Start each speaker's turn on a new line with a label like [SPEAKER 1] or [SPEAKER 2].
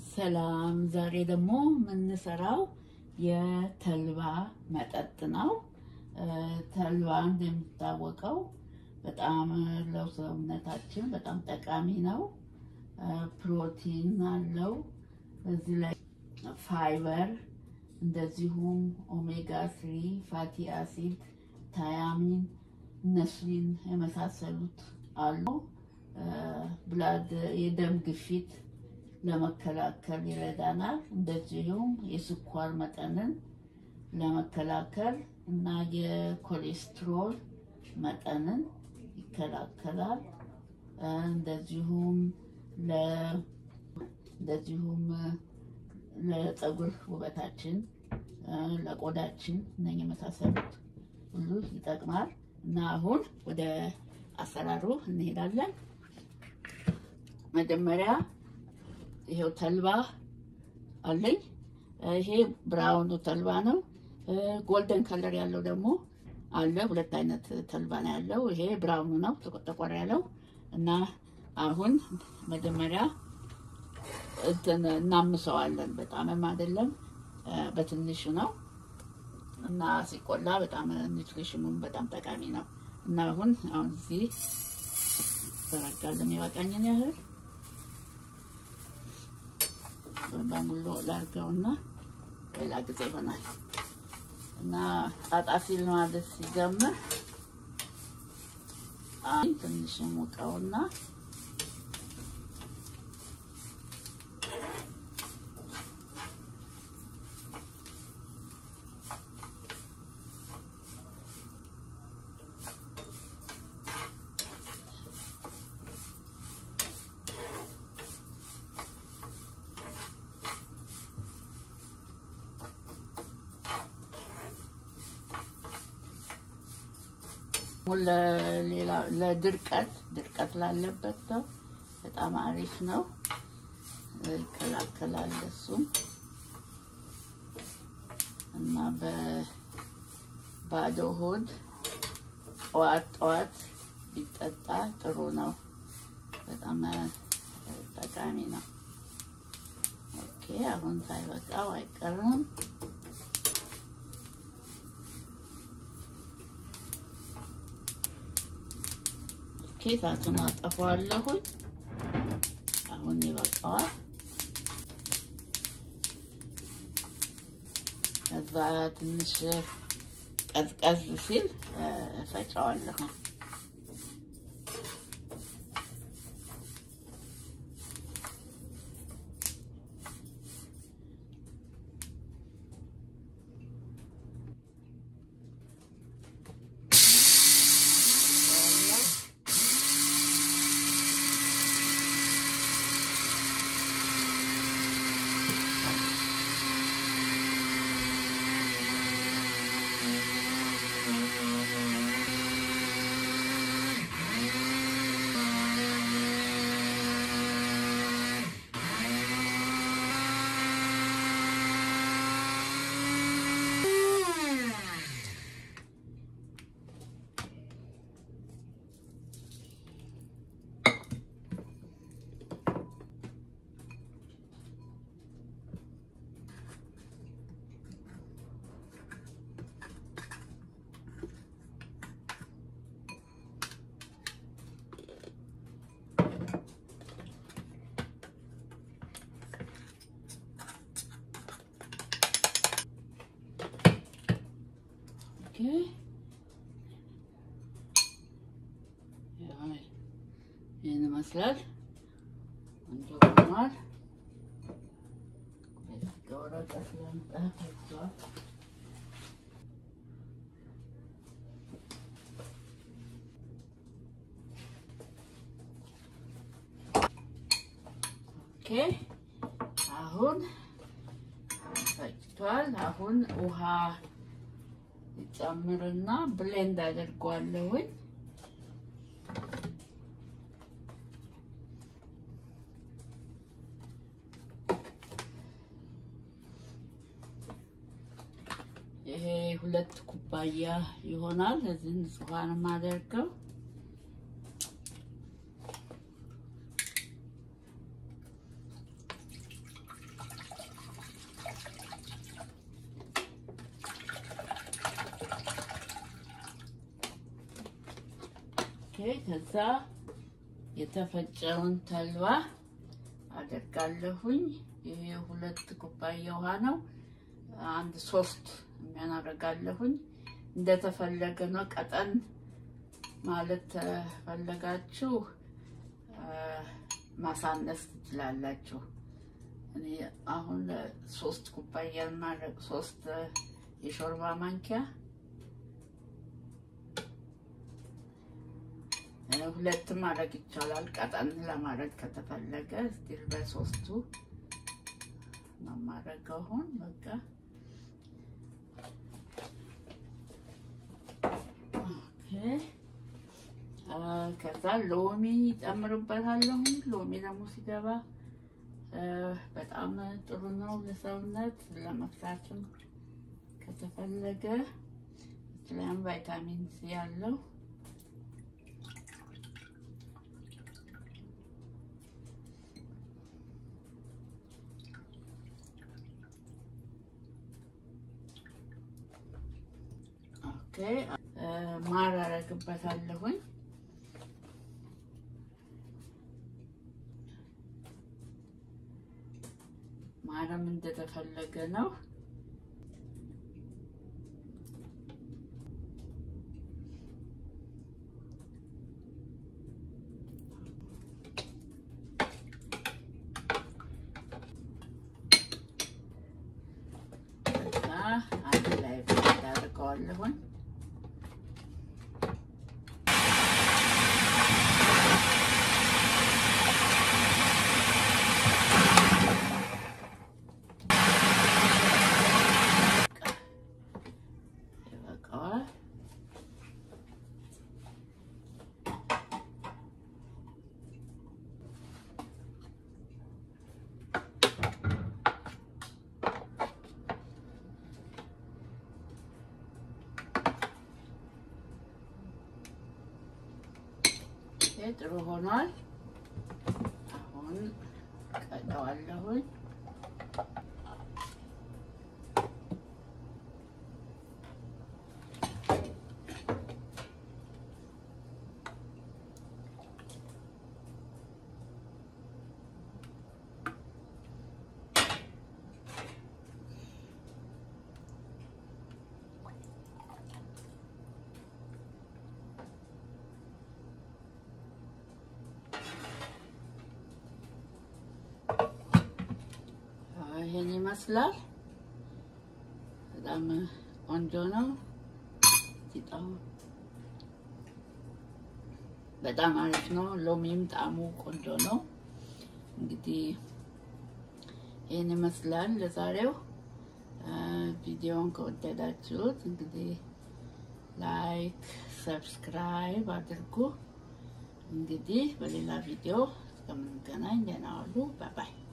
[SPEAKER 1] ሰላም። ዛሬ ደግሞ የምንሰራው የተልባ መጠጥ ነው። ተልባ እንደሚታወቀው በጣም ለሰውነታችን በጣም ጠቃሚ ነው። ፕሮቲን አለው። በዚህ ላይ ፋይበር፣ እንደዚሁም ኦሜጋ ስሪ ፋቲ አሲድ፣ ታያሚን እነሱን የመሳሰሉት አሉ። ብላድ የደም ግፊት ለመከላከል ይረዳናል። እንደዚሁም የስኳር መጠንን ለመከላከል እና የኮሌስትሮል መጠንን ይከላከላል። እንደዚሁም እንደዚሁም ለፀጉር ውበታችን፣ ለቆዳችን እነ የመሳሰሉት ሁሉ ይጠቅማል እና አሁን ወደ አሰራሩ እንሄዳለን። መጀመሪያ ይሄው ተልባ አለኝ። ይሄ ብራውኑ ተልባ ነው። ጎልደን ከለር ያለው ደግሞ አለ። ሁለት አይነት ተልባ ነው ያለው። ይሄ ብራውኑ ነው ጠቆር ያለው እና አሁን መጀመሪያ እንትን እናምሰዋለን። በጣምም አይደለም በትንሹ ነው እና ሲቆላ በጣም ኒትሪሽኑም በጣም ጠቃሚ ነው እና አሁን አሁን እዚህ ተረጋልን የበቃኝን ያህል በሙሉ ላድርገውና ሌላ ጊዜ ይሆናል እና ጣጣ ሲል ማለት ሲጀምር ትንሽ ሙቀውና ለሌላ ለድርቀት ድርቀት ላለበት ሰው በጣም አሪፍ ነው፣ ይከላከላል። እሱም እና በባዶ ሆድ ጠዋት ጠዋት ቢጠጣ ጥሩ ነው፣ በጣም ጠቃሚ ነው። ኦኬ አሁን ሳይበቃው አይቀርም። ኬታቱን አጠፋዋለሁኝ። አሁን ይበቃዋል። ከዛ ትንሽ ቀዝቀዝ ሲል እፈጫዋለሁ። ይህን ይመስላል። ቆንጆ ሆኗል። ወረቀት ለምጠፍ ይዟል። ኦኬ አሁን ፈጭቷል። አሁን ውሃ ጨምርና ብሌንድ አድርጓለሁኝ። ይሄ ሁለት ኩባያ ይሆናል። እዚህ ንጹሃን የማደርገው ከዛ የተፈጨውን ተልባ አደርጋለሁኝ። ይሄ ሁለት ኩባያ ውሃ ነው። አንድ ሶስት የሚሆን አደርጋለሁኝ። እንደተፈለገ ነው። ቀጠን ማለት ተፈለጋችሁ ማሳነስ ትችላላችሁ። እኔ አሁን ሶስት ኩባያ ማድረግ ሶስት የሾርባ ማንኪያ ሁለትም ማድረግ ይቻላል። ቀጠን ለማድረግ ከተፈለገ ስቲል በሶስቱ ነው የማደርገው። አሁን በቃ ከዛ ሎሚ ጨምርበታለሁ። ሎሚ ደግሞ ሲገባ በጣም ጥሩ ነው ለሰውነት ለመፍሳትም ከተፈለገ ስለም ቫይታሚን ሲ ያለው ኦኬ ማር አረግበታለሁኝ። ማረም እንደተፈለገ ነው። አንድ ላይ አደርገዋለሁኝ። ይበቃዋል። ጥሩ ሆኗል። አሁን ቀጠዋለሁኝ። ይሄን ይመስላል። በጣም ቆንጆ ነው። ሲጣሙ በጣም አሪፍ ነው። ሎሚም ጣዕሙ ቆንጆ ነው። እንግዲህ ይህን ይመስላል ለዛሬው። ቪዲዮውን ከወደዳችሁት እንግዲህ ላይክ፣ ሰብስክራይብ አድርጉ። እንግዲህ በሌላ ቪዲዮ እስከምንገናኝ ደህና ዋሉ። ባይ ባይ።